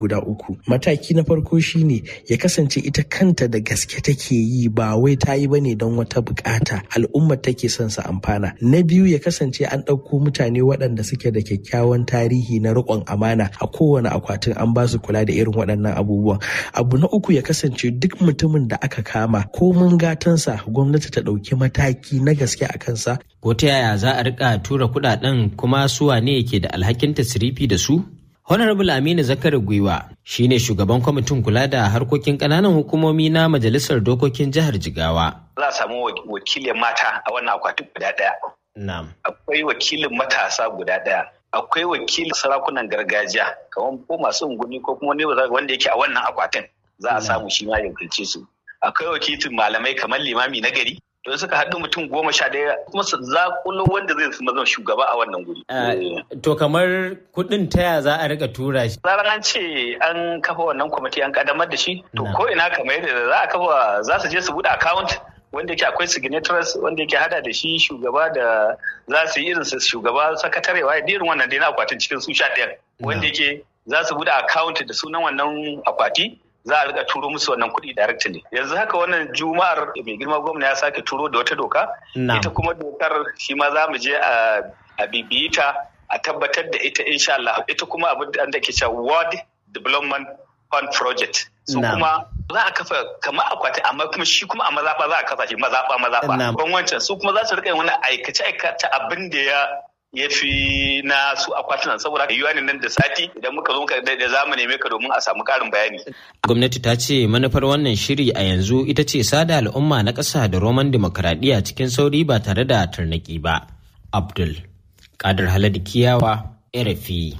guda uku mataki na farko shine ya kasance ita kanta da gaske take yi ba wai ta yi bane don wata bukata al'ummar take son sa amfana na biyu ya kasance an ɗauko mutane waɗanda suke da kyakkyawan tarihi na riƙon amana a kowane akwatin an ba su kula da irin waɗannan abubuwan abu na uku ya kasance duk mutumin da aka kama ko mun gatansa gwamnati ta ɗauki mataki na gaske a kansa ko ta yaya za a rika tura kuɗaɗen kuma su wane ke da alhakin tasirifi da su Honorable Aminu Zakari Gwiwa shine shugaban kwamitin kula da harkokin ƙananan hukumomi na Majalisar Dokokin Jihar Jigawa. Za a samu wakilin mata a wannan akwatin guda ɗaya. Na'am. Akwai wakilin matasa guda ɗaya. Akwai wakilin sarakunan gargajiya kamar ko masu unguni ko kuma wanda yake a wannan akwatin za a samu shi ma ya wakilce su. Akwai wakilin malamai kamar limami na gari don suka haɗu mutum goma sha ɗaya kuma su zakulo wanda zai zama shugaba a wannan guri. To kamar kuɗin taya za a rika tura shi. Zaran an ce an kafa wannan kwamiti an kadamar da shi to ko ina kamar yadda za a kafa za su je su buɗe account wanda yake akwai signatories wanda yake hada da shi shugaba da za su yi irin su shugaba sakatarewa da irin wannan dai na akwatin cikin su sha ɗaya wanda yake za su buɗe account da sunan wannan akwati za a rika turo musu wannan kuɗi directly yanzu haka wannan juma'ar mai girma gwamna ya sake turo da wata doka ita kuma dokar shi ma za mu je a bibiyi ta a tabbatar da ita insha Allah ita kuma abin da ke cewa world development fund project su kuma za a kafa kamar akwati amma kuma shi kuma a mazaɓa za a kafa shi mazaɓa mazaɓa ban wancan su kuma za su rika yin wani aikace aikace abin da ya ya fi na su akwatunan saboda yiwuwa ne nan da sati idan muka zo da za mu neme ka domin a samu karin bayani. Gwamnati ta ce manufar wannan shiri a yanzu ita ce sada al'umma na ƙasa da roman dimokuraɗiyya cikin sauri ba tare da tarnaki ba. Abdul Kadir Haladu Kiyawa, RFI.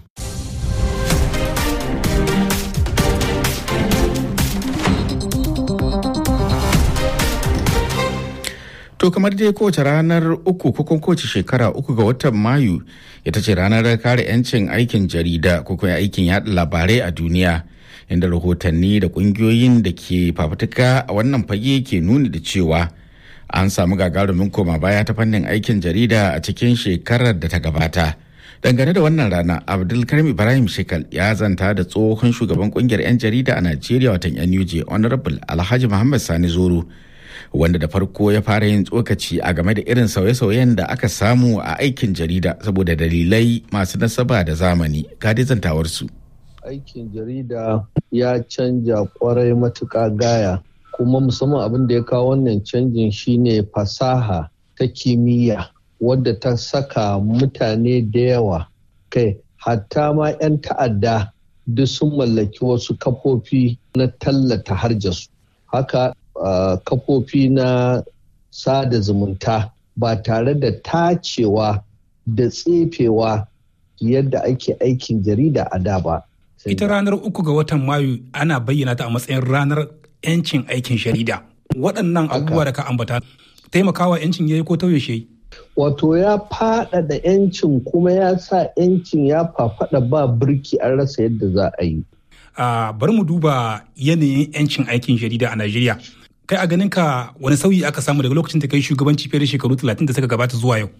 To kamar dai kowace ranar uku ko kowace shekara uku ga watan Mayu ita ce ranar kare 'yancin aikin jarida ko kuma aikin yada labarai a duniya inda rahotanni da kungiyoyin da ke fafutuka a wannan fage ke nuni da cewa an samu gagarumin koma baya ta fannin aikin jarida a cikin shekarar da ta gabata. Dangane da wannan rana, Abdulkarim Ibrahim Shekal ya zanta da tsohon shugaban kungiyar 'yan jarida a Najeriya watan NUJ Honorable Alhaji Muhammad Sani Zoro. wanda da farko ya fara yin tsokaci a game da irin sauye-sauyen da aka samu a aikin jarida saboda dalilai masu nasaba da zamani zantawarsu. aikin jarida ya canja kwarai matuƙa gaya kuma musamman abin da ya kawo wannan canjin shine fasaha ta kimiyya wadda ta saka mutane da yawa kai hatta ma 'yan ta'adda duk sun mallaki wasu kafofi na tallata harjasu haka Uh, kafofi na sada zumunta ba tare da tacewa da tsefewa yadda ake aikin jarida a da ba. Ita ranar uku ga watan Mayu ana bayyana ta a matsayin ranar 'yancin aikin jarida. Waɗannan abubuwa da ka ambata taimakawa 'yancin yayi ko tauye shi Wato ya faɗaɗa 'yancin kuma ya sa 'yancin ya fafaɗa ba birki an rasa yadda za a yi. Uh, bari mu duba yanayin 'yancin aikin jarida a Najeriya. kai a ganin ka wani sauyi aka samu daga lokacin da kai shugabanci fiye da shekaru 30 da suka gabata zuwa yau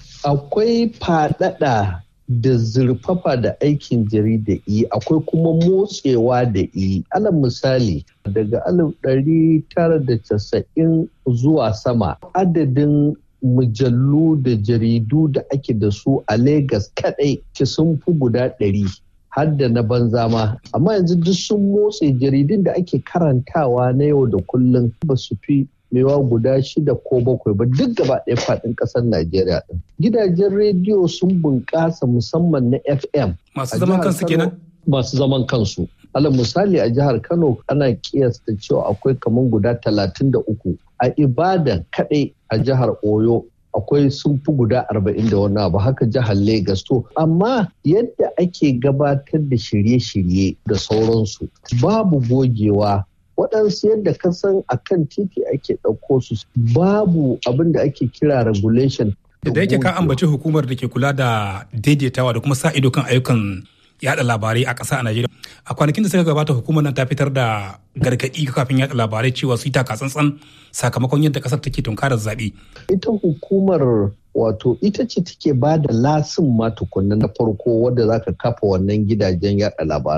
akwai fadada da zurfafa da aikin jarida yi akwai kuma motsewa da yi alal misali daga alif ɗari tara da casa'in zuwa sama adadin mujallu da jaridu da ake da su a Legas kadai sun fi guda ɗari har da na banza ma amma yanzu duk sun motse jaridun da ake karantawa na yau da kullum ba su fi mewa guda shida ko bakwai ba duk gaba ɗaya faɗin ƙasar Najeriya ɗin. Gidajen rediyo sun bunƙasa musamman na FM. Masu zaman kansu kenan? Masu zaman kansu. Alal misali a jihar Kano ana kiyasta cewa akwai kamar guda talatin da uku. A Ibadan kaɗai a jihar Oyo akwai sun fi guda arba'in da wani abu haka jihar Legas to amma yadda ake gabatar da shirye-shirye da sauransu babu gogewa waɗansu yadda ka san a kan titi ake ɗauko su babu abin da ake kira regulation da yake ka ambaci hukumar da ke kula da daidaitawa da kuma sa ido kan ayyukan yada labarai a ƙasa a Najeriya. A kwanakin da suka gabata hukumar nan ta fitar da gargaɗi kafin yada labarai cewa su yi taka tsantsan sakamakon yadda ƙasar take tunkarar zaɓe. Ita hukumar wato ita ce take ba da lasin ma tukunna na farko wadda za ka kafa wannan gidajen yada labaran.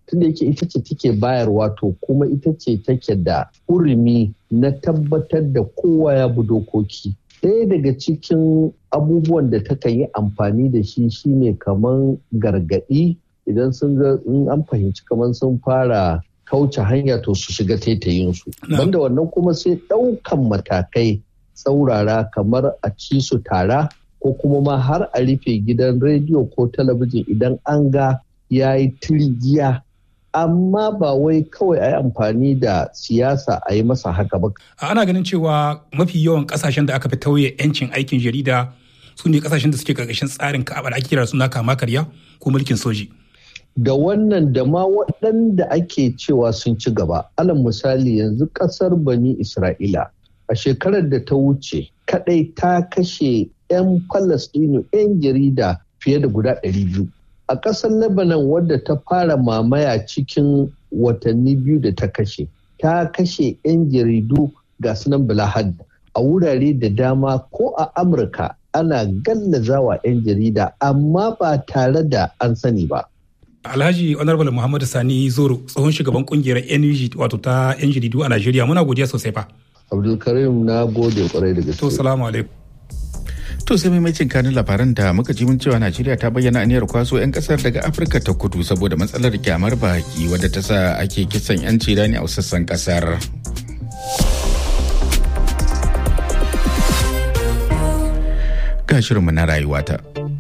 tunda yake ita ce take bayarwa to kuma ita ce take da urumi na tabbatar da kowa ya bi dokoki ɗaya daga cikin abubuwan da ta yi amfani da shi shine kaman gargaɗi idan sun ga in an fahimci kaman sun fara kauce hanya to su shiga taitayinsu banda wannan kuma sai ɗaukan matakai tsaurara kamar a ci su tara ko kuma ma har a rufe gidan rediyo ko talabijin idan an ga ya yi tirigiya amma ba wai kawai a yi amfani da siyasa a yi masa haka ba. Ana ganin cewa mafi yawan kasashen da aka fi tauye 'yancin aikin jarida su ne kasashen da suke karkashin tsarin ka'aba da ake kira suna kama karya ko mulkin soji. Da wannan da ma waɗanda ake cewa sun ci gaba. Alal misali yanzu ƙasar Bani Isra'ila a shekarar da ta wuce kaɗai ta kashe 'yan Falastinu 'yan jarida fiye da guda ɗari biyu. a ƙasar lebanon wadda ta fara mamaya cikin watanni biyu da ta kashe ta kashe 'yan jaridu ga sunan bilahad a wurare da dama ko a amurka ana gallazawa 'yan jarida amma ba tare da an sani ba Alhaji Honorable Muhammadu Sani Zoro tsohon shugaban kungiyar NUG wato ta 'yan jaridu a Najeriya muna godiya sosai fa. Abdulkarim na gode kwarai da gaske. To salamu alaikum. To sai maimacin kanin labaran da muka ji mun cewa Najeriya ta bayyana aniyar kwaso 'yan kasar daga Afirka ta kudu saboda matsalar kyamar baki wadda ta sa ake kisan 'yanci rani a sassan kasar. Ga shirinmu na rayuwata.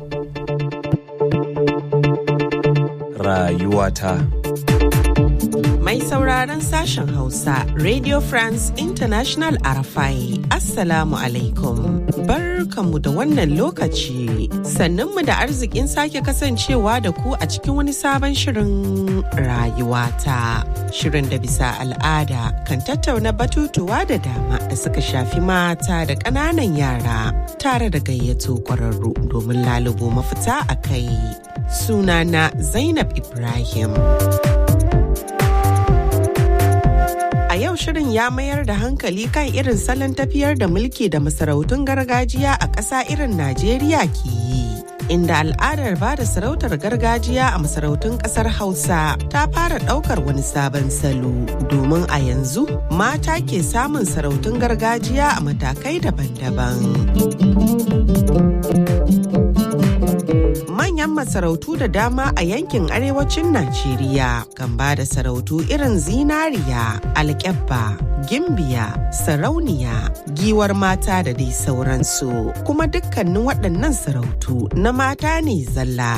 Rayuwata. Mai sauraron sashen Hausa, Radio France International Arafai, Assalamu alaikum. Barkanmu da wannan lokaci, sannunmu da arzikin sake kasancewa da ku a cikin wani sabon shirin rayuwata. Shirin da bisa al'ada kan tattauna batutuwa da dama da suka shafi mata da ƙananan yara tare da gayyato ƙwararru domin lalubo mafita a kai. Sunana Zainab Ibrahim. A yau shirin ya mayar da hankali kan irin salon tafiyar da mulki da masarautun gargajiya a ƙasa irin Najeriya ke yi. Inda al'adar ba da sarautar gargajiya a masarautun ƙasar Hausa ta fara ɗaukar wani sabon salo domin a yanzu mata ke samun sarautun gargajiya a matakai daban-daban. manyan masarautu da dama a yankin arewacin Najeriya kan ba da sarautu irin zinariya, alkyabba, gimbiya, sarauniya, giwar mata da dai sauransu. Kuma dukkanin waɗannan sarautu na mata ne zalla.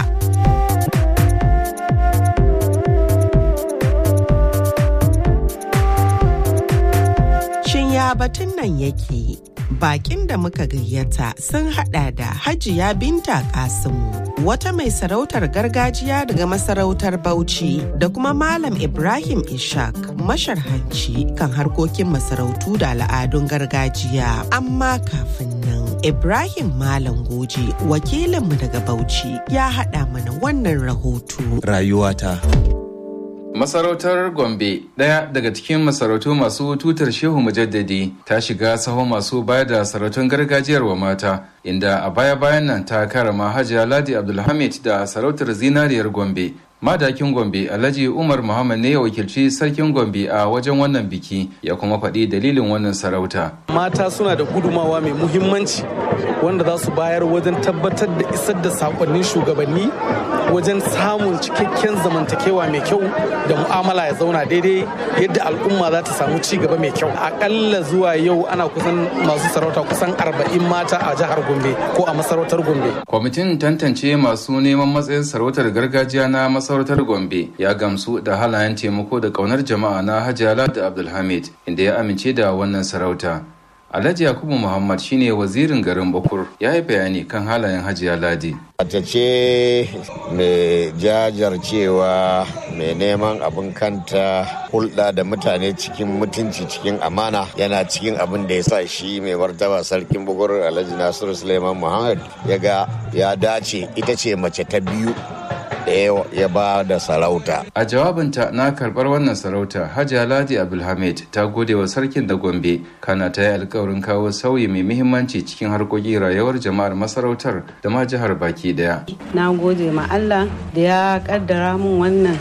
Shin ya batun nan yake? bakin da muka gayyata sun hada da hajiya binta kasimu wata mai sarautar gargajiya daga masarautar bauchi da kuma malam ibrahim ishak masharhanci kan harkokin masarautu da al'adun gargajiya amma kafin nan ibrahim malam goji wakilinmu daga bauchi ya hada mana wannan rahoto Rayuwata. Masarautar Gombe, ɗaya daga cikin masarautu masu tutar Shehu Mujaddadi, ta shiga sahon masu bayar da sarautun gargajiyar wa mata, inda a baya-bayan nan ta karama Hajiya Ladi Abdulhamid da sarautar zinariyar Gombe. Madakin Gombe Alhaji Umar Muhammad ne ya wakilci sarkin Gombe a wajen wannan biki ya kuma faɗi dalilin wannan sarauta. Mata suna da gudumawa mai muhimmanci wanda za su bayar wajen tabbatar da isar da sakonnin shugabanni wajen samun cikakken zamantakewa mai kyau da mu'amala ya zauna daidai yadda al'umma za ta samu ci gaba mai kyau akalla zuwa yau ana kusan masu sarauta kusan arba'in mata a jihar gombe ko a masarautar gombe kwamitin tantance masu neman matsayin sarautar gargajiya na masarautar gombe ya gamsu da halayen taimako da kaunar jama'a na hajiya da abdulhamid inda ya amince da wannan sarauta Alhaji Yakubu Muhammad shine wazirin garin Bakur ya yi bayani kan halayen Hajiya Ladi. Mace ce mai jajarcewa mai neman abin kanta hulɗa da mutane cikin mutunci cikin amana yana cikin abin da ya sa shi mai martaba sarkin bugur Alhaji Nasiru Suleiman Muhammad ya ga ya dace ita ce mace ta biyu ɗaya ya ba da sarauta. A jawabinta na karɓar wannan sarauta, Hajiya Ladi Abdulhamid ta gode wa sarkin da Gombe, kana ta yi alkawarin kawo sauyi mai muhimmanci cikin harkokin rayuwar jama'ar masarautar da ma jihar baki daya. Na gode ma Allah da ya kaddara min wannan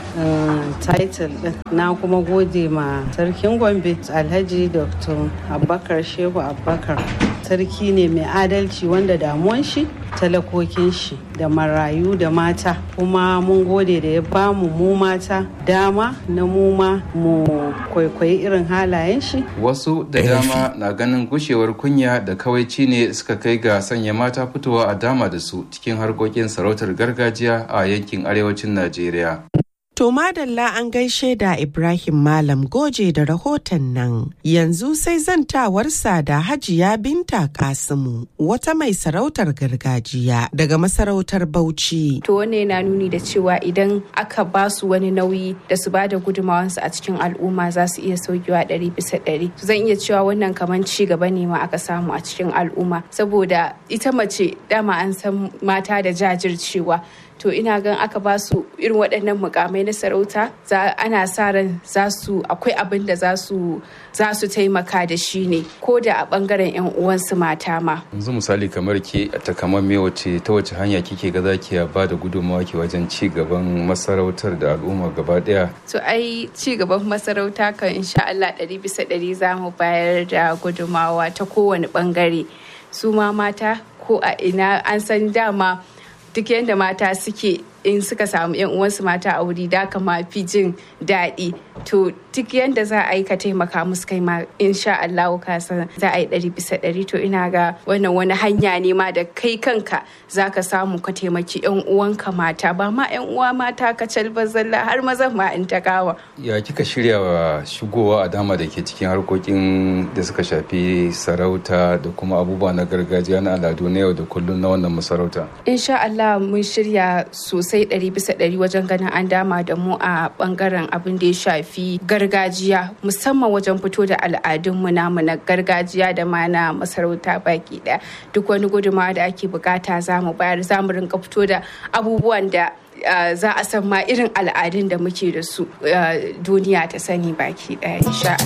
title din. Na kuma gode ma sarkin Gombe Alhaji Dr. Abubakar Shehu Abubakar. Sarki ne mai adalci wanda damuwan shi talakokin shi da marayu da mata kuma mun gode da ya bamu mu mata dama na mu ma mu kwaikwayi irin halayen shi wasu da dama na ganin gushewar kunya da kawaici ne suka kai ga sanya mata fitowa a dama da su cikin harkokin sarautar gargajiya a yankin arewacin najeriya To madalla an gaishe da Ibrahim Malam Goje da rahoton nan. Yanzu sai zantawarsa da Hajiya Binta Kasimu, wata mai sarautar gargajiya daga masarautar Bauchi. To wanne yana nuni da cewa idan aka ba su wani nauyi da su bada gudumawansu a cikin al'umma za su iya saukewa ɗari bisa ɗari. Zan iya cewa wannan kamar ci gaba ne ma aka samu a cikin al'umma saboda ita mace dama an san mata da jajircewa. to ina gan aka ba su irin waɗannan mukamai na sarauta ana sa ran za su akwai abin da za su za su taimaka da shi ne ko da a bangaren yan uwansu mata ma yanzu misali kamar ke a takamamme wace ta wace hanya kike ga zaki ba da gudunmawa ke wajen ci gaban masarautar da al'umma gaba daya to ai ci gaban masarauta kan insha Allah ɗari bisa ɗari za mu bayar da gudunmawa ta kowane bangare su ma mata ko a ina an san dama duk yadda mata suke in suka samu yan uwansu mata a wuri da kama fi jin daɗi to duk yadda za a yi ka taimaka musu kai ma insha Allah ka san za a yi ɗari bisa ɗari to ina ga wannan wani hanya ne ma da kai kanka za ka samu ka taimaki yan uwanka mata ba ma yan uwa mata ka calba zalla har mazan ma in ta kawa. ya kika shirya wa shigowa a dama da ke cikin harkokin da suka shafi sarauta da kuma abubuwa na gargajiya na al'adu na yau da kullum na wannan masarauta. insha Allah mun shirya sosai ɗari bisa ɗari wajen ganin an dama da mu a bangaren abin da ya shafi gargajiya musamman wajen fito da al'adunmu namu na gargajiya da ma na masarauta baki ɗaya duk wani gudunmawa da ake bukata za mu bayar za mu rinka fito da abubuwan da Uh, za a san ma irin al'adun da muke da su uh, duniya ta sani baki ɗaya insha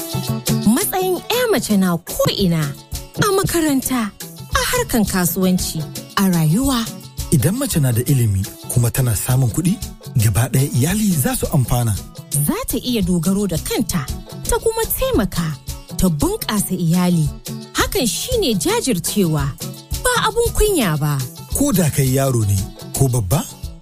Matsayin 'ya mace na ko'ina a makaranta, a harkan kasuwanci, a rayuwa. Idan mace na da ilimi kuma tana samun kuɗi, gaba ɗaya iyali za su amfana. Za ta iya dogaro da kanta, ta kuma taimaka, ta bunƙasa iyali. Hakan shine jajircewa, ba abun kunya ba. Ko da kai yaro ne, ko babba?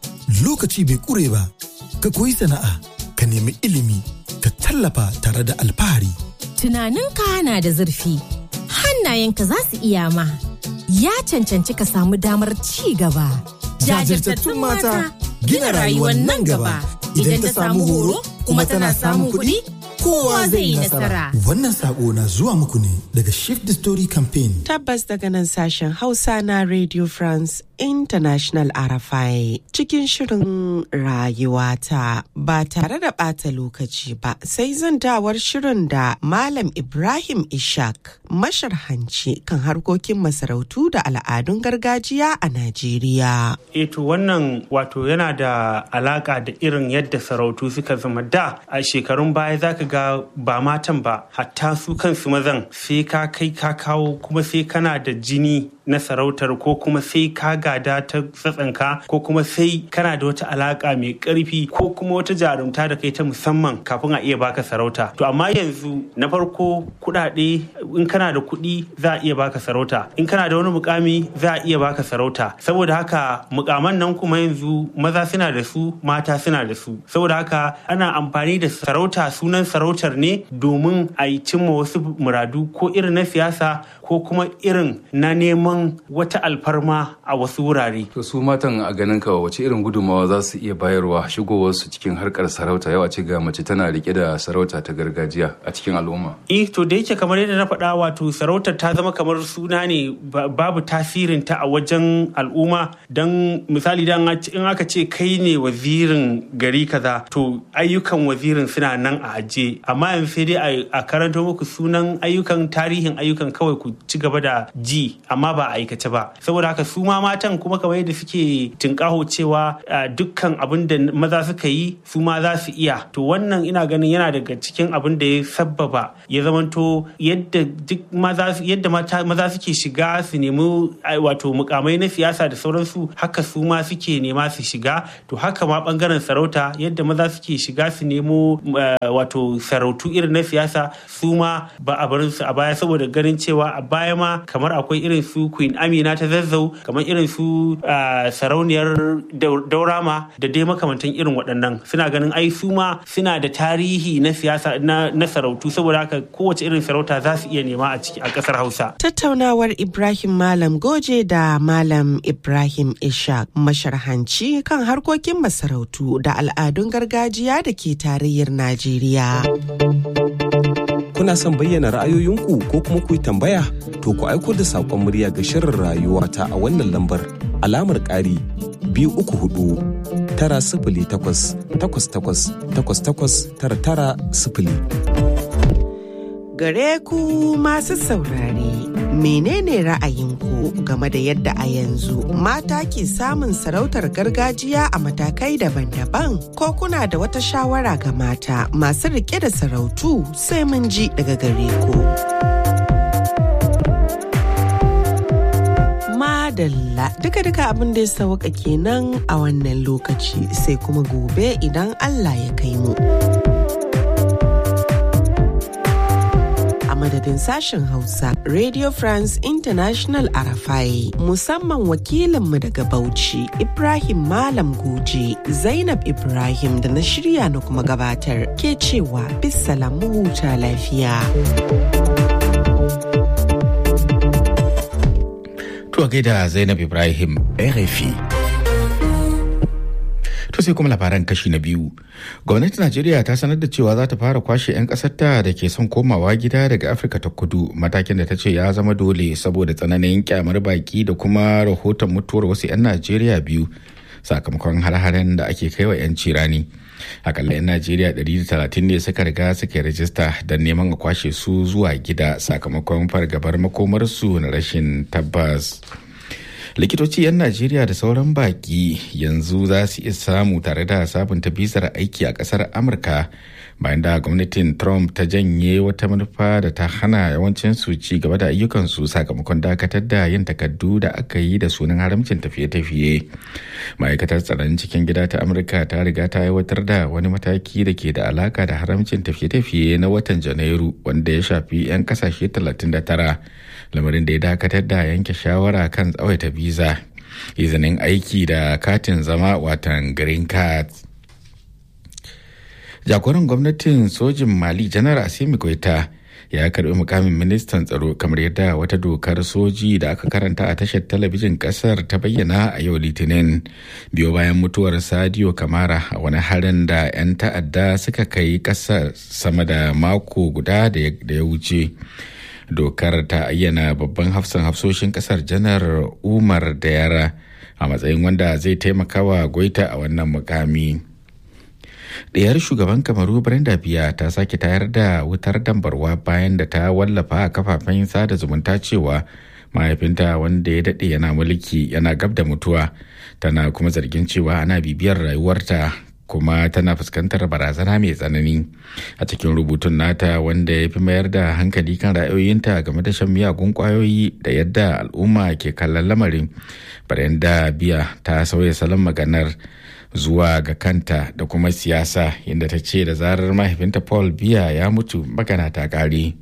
lokaci bai kure ba ka koyi sana'a ka nemi ilimi ka tallafa tare da alfahari. Tunaninka na da zurfi hannayenka za su iya ma ya cancanci ka samu damar ci gaba. Jajirtattun mata gina rayuwar nan gaba idan ta samu horo kuma tana samun kuɗi kowa zai yi nasara. Wannan sako na zuwa muku ne daga Shift the Story Campaign. Tabbas daga nan sashen Hausa na Radio France International RFI cikin shirin rayuwata ba tare da ɓata lokaci ba sai zantawar shirin da Malam Ibrahim Ishak masharhanci kan harkokin masarautu da al'adun gargajiya a Najeriya. Eto wannan wato yana da alaka da irin yadda sarautu suka zama da a shekarun baya zaka ga ba matan ba hatta su kansu mazan sai ka kai ka kawo kuma sai kana da jini na sarautar ko kuma sai ka gada ta tsatsanka ko kuma sai kana da wata alaka mai karfi ko kuma wata jarumta da kai ta musamman kafin a iya baka sarauta to amma yanzu na farko kudade in kana da kuɗi za a iya baka sarauta in kana da wani mukami za a iya baka sarauta saboda haka mukaman nan kuma yanzu maza suna da su mata suna da su saboda haka ana amfani da sarauta sunan sarautar ne domin a yi cimma wasu muradu ko irin na siyasa ko kuma irin na neman wata alfarma a wasu wurare. To su matan a ganin ka wace irin gudunmawa za su iya bayarwa shigowarsu cikin harkar sarauta yau a ce ga mace tana rike da sarauta ta gargajiya a cikin al'umma. Eh to da yake kamar yadda na faɗa wato sarautar ta zama kamar suna ne babu tasirin ta a wajen al'umma don misali dan in aka ce kai ne wazirin gari kaza to ayyukan wazirin suna nan a ajiye amma yanzu sai dai a karanto muku sunan ayyukan tarihin ayyukan kawai ku ci gaba da ji amma ba ba a aikace ba saboda haka su ma matan kuma kamar yadda suke tinkaho cewa dukkan abin da maza suka yi su ma za su iya to wannan ina ganin yana daga cikin abin da ya sabbaba ya zamanto yadda duk maza yadda maza suke shiga su nemi wato mukamai na siyasa da sauransu haka su ma suke nema su shiga to haka ma bangaren sarauta yadda maza suke shiga su nemo wato sarautu irin na siyasa su ma ba a barin su a baya saboda ganin cewa a baya ma kamar akwai irin su queen amina ta zazzau kamar irin su sarauniyar daurama da dai makamantan irin waɗannan suna ganin ai su ma suna da tarihi na siyasa na sarautu saboda haka kowace irin sarauta za su iya nema a ciki a ƙasar hausa tattaunawar ibrahim malam goje da malam ibrahim ishaq masharhanci kan harkokin masarautu da al'adun gargajiya da ke tarayyar najeriya kuna son bayyana ra'ayoyinku ko kuma ku yi tambaya to ku aiko da saƙon murya ga shirin rayuwa ta a wannan lambar alamar ƙari biyu uku hudu tara sifili takwas takwas takwas takwas takwas tara tara sifili. Gare ku masu saurare menene ra'ayinku game da yadda a yanzu mata ke samun sarautar gargajiya a matakai daban-daban ko kuna da wata shawara ga mata masu rike da sarautu sai mun ji daga gare ku. Madalla duka-duka abin da ya sauka kenan a wannan lokaci sai kuma gobe idan Allah ya kai mu. madadin sashen Hausa Radio France International Arafai musamman wakilinmu daga Bauchi Ibrahim Malam Goje Zainab Ibrahim da na shirya na kuma gabatar ke cewa bisalamu huta lafiya. To gaida Zainab Ibrahim RFI. To sai kuma labaran kashi na biyu. Gwamnatin Najeriya ta sanar da cewa za ta fara kwashe 'yan ƙasarta da ke son komawa gida daga Afirka ta kudu matakin da ta ce ya zama dole saboda tsananin kyamar baki da kuma rahoton mutuwar wasu 'yan Najeriya biyu sakamakon har-haren da ake kai wa 'yan cirani. Akalla 'yan Najeriya 130 ne suka riga suka yi rajista don neman a kwashe su zuwa gida sakamakon fargabar makomarsu na rashin tabbas. likitoci 'yan najeriya da sauran baki yanzu za su iya samu tare da sabunta bizar aiki a kasar amurka bayan da gwamnatin trump ta janye wata manufa da ta hana yawancin su ci gaba da ayyukansu sakamakon dakatar da yin takardu da aka yi da sunan haramcin tafiye-tafiye ma'aikatar tsaron cikin gida ta amurka ta riga ta aiwatar da wani mataki da ke da alaka da haramcin tafiye-tafiye na watan janairu wanda ya shafi 'yan kasashe 39 lamarin da ya dakatar da yanke shawara kan tsawaita biza izinin aiki da katin zama watan green card jagoran gwamnatin sojin mali janar asimi goita ya karbi mukamin ministan tsaro kamar yadda wata dokar soji da aka karanta a tashar talabijin kasar ta bayyana a yau litinin biyo bayan mutuwar sadio kamara a wani harin da 'yan ta'adda suka kai kasar sama da mako guda da ya wuce dokar ta ayyana babban hafsan hafsoshin kasar janar umar da yara a matsayin wanda zai taimaka wa goita a wannan mukami ɗayar shugaban kamaru brenda biya ta sake tayar da wutar dambarwa bayan da ta wallafa a kafafen sada zumunta cewa mahaifinta wanda ya daɗe yana mulki yana gab da mutuwa tana kuma zargin cewa ana bibiyar rayuwarta kuma tana fuskantar barazana mai tsanani a cikin rubutun nata wanda ya fi mayar da hankali kan ra'ayoyinta game da shan miyagun kwayoyi da yadda al'umma ke kallon lamarin da biya ta sauya salon maganar zuwa ga kanta da kuma siyasa inda ta ce da zarar mahaifinta paul biya ya mutu magana ta kare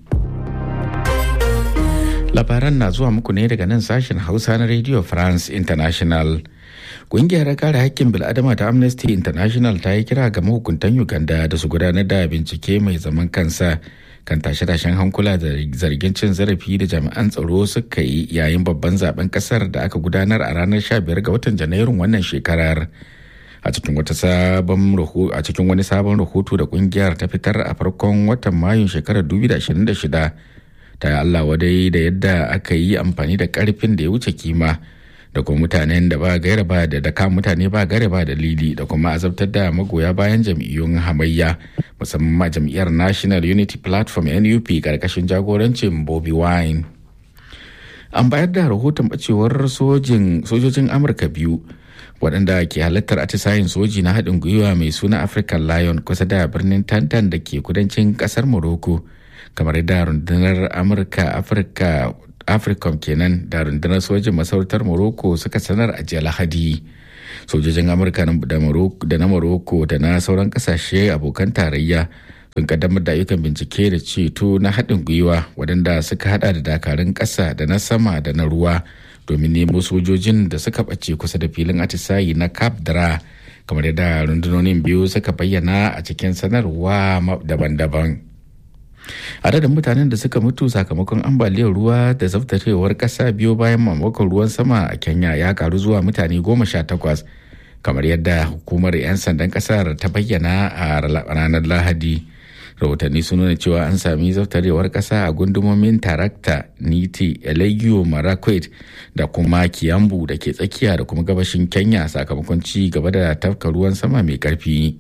labaran na zuwa muku ne daga nan sashen hausa na radio france international Ƙungiyar kare haƙƙin bil'adama ta Amnesty International ta yi kira ga mahukuntan Uganda da su gudanar da bincike mai zaman kansa kan tashe-tashen hankula da zargin cin zarafi da jami'an tsaro suka yi yayin babban zaben kasar da aka gudanar a ranar 15 ga watan Janairun wannan shekarar. A cikin wata sabon a cikin wani sabon rahoto da kungiyar ta fitar a farkon watan Mayun shekarar 2026 ta yi Allah wadai da yadda aka yi amfani da karfin da ya wuce kima. da kuma mutanen da ba gaira ba da daka mutane ba gaira ba dalili da kuma azabtar da magoya bayan jam'iyyun hamayya musamman jam'iyyar national unity platform nup karkashin jagorancin bobi wine an bayar da rahoton bacewar sojojin amurka biyu waɗanda ke halartar atisayen soji na haɗin gwiwa mai suna african lion kusa da birnin tantan da ke kudancin ƙasar morocco kamar da rundunar amurka afirka africom kenan da rundunar sojin masarautar morocco suka sanar a jiya lahadi sojojin amurka da na morocco da na sauran kasashe abokan tarayya sun kaddamar da ayyukan bincike da ceto na haɗin gwiwa waɗanda suka hada da dakarun ƙasa da na sama da na ruwa domin nemo sojojin da suka ɓace kusa da filin atisayi na cap dra kamar yadda rundunonin biyu suka bayyana a cikin sanarwa daban-daban adadin mutanen da suka mutu sakamakon ambaliyar ruwa da zaftarewar ƙasa biyo bayan mamakon ruwan sama a kenya ya karu zuwa mutane goma sha takwas kamar yadda hukumar 'yan sandan ƙasar ta bayyana a ranar lahadi rahotanni sun nuna cewa an sami zaftarewar ƙasa a gundumomin tarakta niti elegio marakwet da kuma kiyambu da ke tsakiya da kuma gabashin kenya sakamakon ci gaba da tafka ruwan sama mai ƙarfi.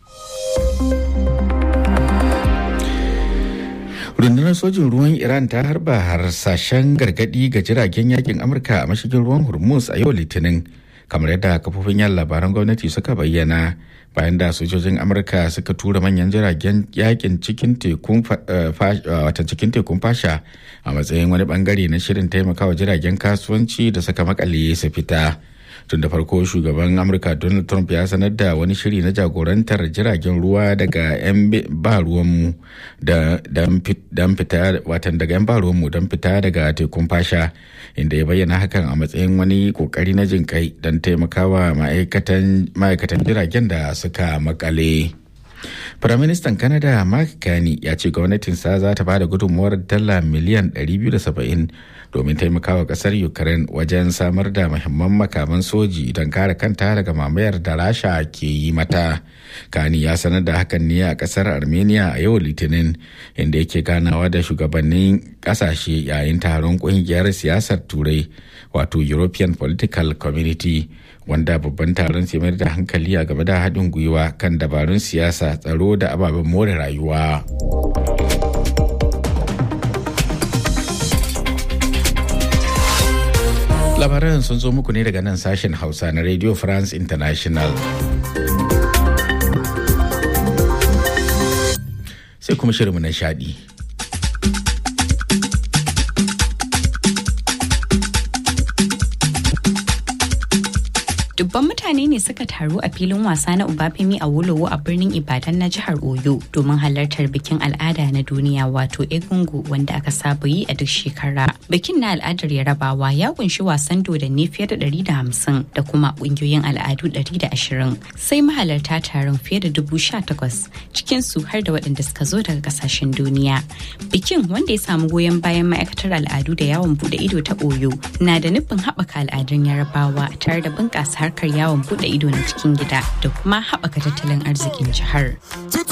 rundunar sojin ruwan iran ta harba harsashen gargadi ga jiragen yakin amurka a mashigin ruwan hormuz a yau litinin kamar yadda kafofin yan labaran gwamnati suka bayyana bayan da sojojin amurka suka tura manyan jiragen yakin cikin tekun watan cikin tekun fasha a matsayin wani bangare na shirin taimakawa jiragen kasuwanci da suka makale su fita tun da farko shugaban amurka donald trump ya sanar da wani shiri na jagorantar jiragen ruwa daga 'yan ba ruwanmu don fita watan daga 'yan ba ruwanmu don fita daga tekun fasha inda ya bayyana hakan a matsayin wani kokari na jin kai don taimakawa ma'aikatan jiragen da suka makale. Firaministan Canada Mark Carney ya ce gwamnatinsa za ta bada gudunmuwar dala miliyan 270 domin taimakawa kasar Ukraine wajen samar da muhimman makaman soji don kare kanta daga mamayar da Rasha ke yi mata. Carney ya sanar da hakan ne a kasar Armenia a yau Litinin inda yake ganawa da shugabannin kasashe yayin taron kungiyar siyasar Turai wato European Political Community. wanda babban taron sai mayar da hankali a game da haɗin gwiwa kan dabarun siyasa tsaro da ababen more rayuwa. labaran sun zo muku ne daga nan sashen hausa na radio france international sai kuma shirinmu na shaɗi. dubban mutane ne suka taru a filin wasa na Ubafemi a Wolowo a birnin Ibadan na jihar Oyo domin halartar bikin al'ada na duniya wato Egungu wanda aka saba yi a duk shekara. Bikin na al'adar Yarabawa ya kunshi wasan dodanni fiye da 150 da kuma kungiyoyin al'adu 120 sai mahalarta taron fiye da dubu sha takwas cikin su har da waɗanda suka zo daga kasashen duniya. Bikin wanda ya samu goyon bayan ma'aikatar al'adu da yawon bude ido ta Oyo na da nufin haɓaka al'adun Yarabawa tare da bunƙasa harkar yawon bude ido na cikin gida da kuma haɓaka tattalin arzikin jihar.